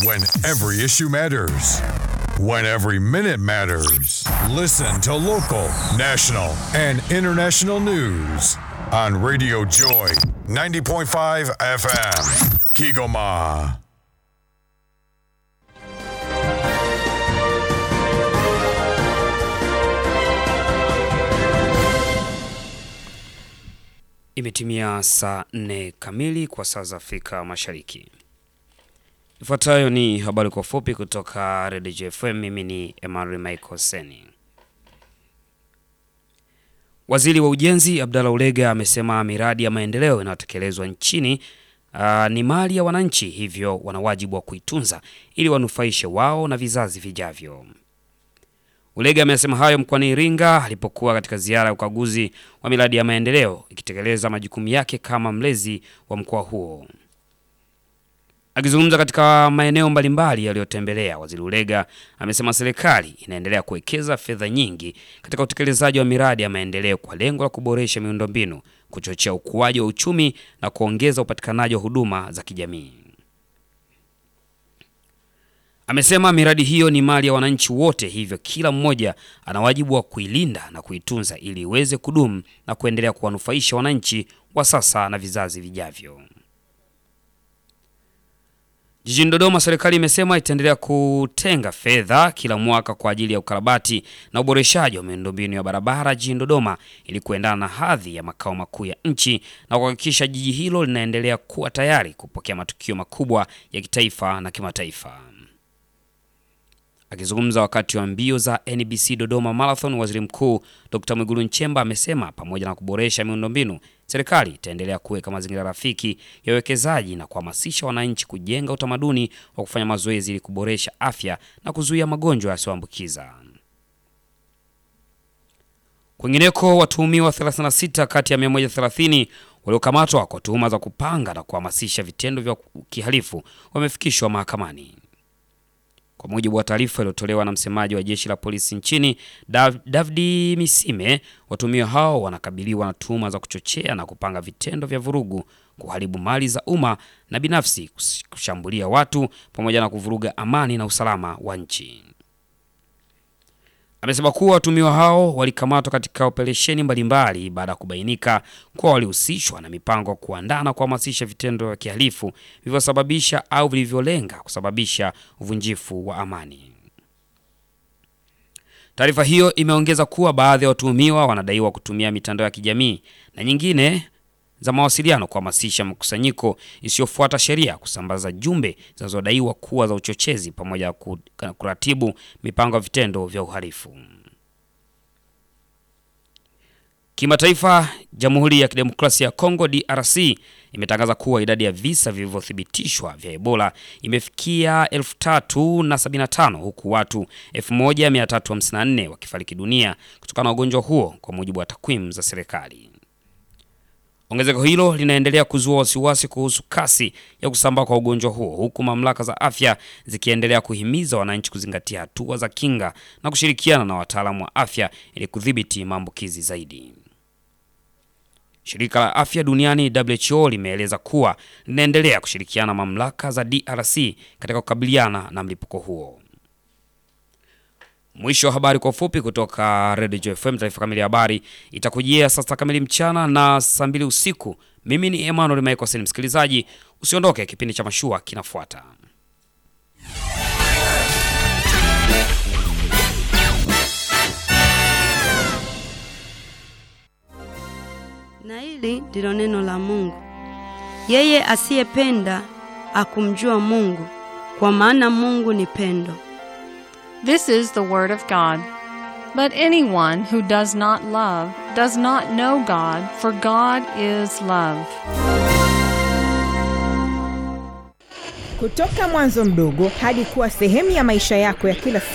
When every issue matters. When every minute matters. Listen to local, national, and international news on Radio Joy 90.5 FM. Kigoma. Imetimia saa nne kamili kwa saa za Afrika Mashariki. Ifuatayo ni habari kwa ufupi kutoka Redio JFM. Mimi ni Emmanuel Michael Seni. Waziri wa Ujenzi Abdalla Ulega amesema miradi ya maendeleo inayotekelezwa nchini uh, ni mali ya wananchi, hivyo wana wajibu wa kuitunza ili wanufaishe wao na vizazi vijavyo. Ulega amesema hayo mkoani Iringa alipokuwa katika ziara ya ukaguzi wa miradi ya maendeleo ikitekeleza majukumu yake kama mlezi wa mkoa huo. Akizungumza katika maeneo mbalimbali yaliyotembelea, Waziri Ulega amesema serikali inaendelea kuwekeza fedha nyingi katika utekelezaji wa miradi ya maendeleo kwa lengo la kuboresha miundombinu, kuchochea ukuaji wa uchumi na kuongeza upatikanaji wa huduma za kijamii. Amesema miradi hiyo ni mali ya wananchi wote, hivyo kila mmoja ana wajibu wa kuilinda na kuitunza ili iweze kudumu na kuendelea kuwanufaisha wananchi wa sasa na vizazi vijavyo. Jijini Dodoma, serikali imesema itaendelea kutenga fedha kila mwaka kwa ajili ya ukarabati na uboreshaji wa miundombinu ya barabara jijini Dodoma ili kuendana na hadhi ya makao makuu ya nchi na kuhakikisha jiji hilo linaendelea kuwa tayari kupokea matukio makubwa ya kitaifa na kimataifa. Akizungumza wakati wa mbio za NBC Dodoma Marathon, Waziri Mkuu Dr. Mwigulu Nchemba amesema pamoja na kuboresha miundombinu, serikali itaendelea kuweka mazingira rafiki ya uwekezaji na kuhamasisha wananchi kujenga utamaduni wa kufanya mazoezi ili kuboresha afya na kuzuia magonjwa yasiyoambukiza. Kwingineko, watuhumiwa 36 kati ya 130 waliokamatwa kwa tuhuma za kupanga na kuhamasisha vitendo vya kihalifu wamefikishwa mahakamani. Kwa mujibu wa taarifa iliyotolewa na msemaji wa jeshi la polisi nchini Dav Davdi Misime, watuhumiwa hao wanakabiliwa na tuhuma za kuchochea na kupanga vitendo vya vurugu, kuharibu mali za umma na binafsi, kushambulia watu pamoja na kuvuruga amani na usalama wa nchi. Amesema kuwa watuhumiwa hao walikamatwa katika operesheni mbalimbali baada ya kubainika kuwa walihusishwa na mipango ya kuandaa na kuhamasisha vitendo vya kihalifu vilivyosababisha au vilivyolenga kusababisha uvunjifu wa amani. Taarifa hiyo imeongeza kuwa baadhi ya watuhumiwa wanadaiwa kutumia mitandao ya kijamii na nyingine za mawasiliano kuhamasisha makusanyiko isiyofuata sheria, kusambaza jumbe zinazodaiwa kuwa za uchochezi, pamoja na kuratibu mipango ya vitendo vya uhalifu. Kimataifa, Jamhuri ya Kidemokrasia ya Kongo DRC imetangaza kuwa idadi ya visa vilivyothibitishwa vya Ebola imefikia 3075 huku watu 1354 wakifariki dunia kutokana na ugonjwa huo, kwa mujibu wa takwimu za serikali. Ongezeko hilo linaendelea kuzua wasiwasi kuhusu kasi ya kusambaa kwa ugonjwa huo huku mamlaka za afya zikiendelea kuhimiza wananchi kuzingatia hatua za kinga na kushirikiana na wataalamu wa afya ili kudhibiti maambukizi zaidi. Shirika la Afya Duniani WHO limeeleza kuwa linaendelea kushirikiana na mamlaka za DRC katika kukabiliana na mlipuko huo. Mwisho wa habari kwa ufupi kutoka Radio Joy FM. Taarifa kamili ya habari itakujia saa sita kamili mchana na saa mbili usiku. Mimi ni Emmanuel Michael. Msikilizaji, usiondoke, kipindi cha mashua kinafuata. Na hili ndilo neno la Mungu. Yeye asiyependa akumjua Mungu, kwa maana Mungu ni pendo. This is the Word of God. But anyone who does not love does not know God, for God is love. Kutoka mwanzo mdogo hadi kuwa sehemu ya maisha yako ya kila siku.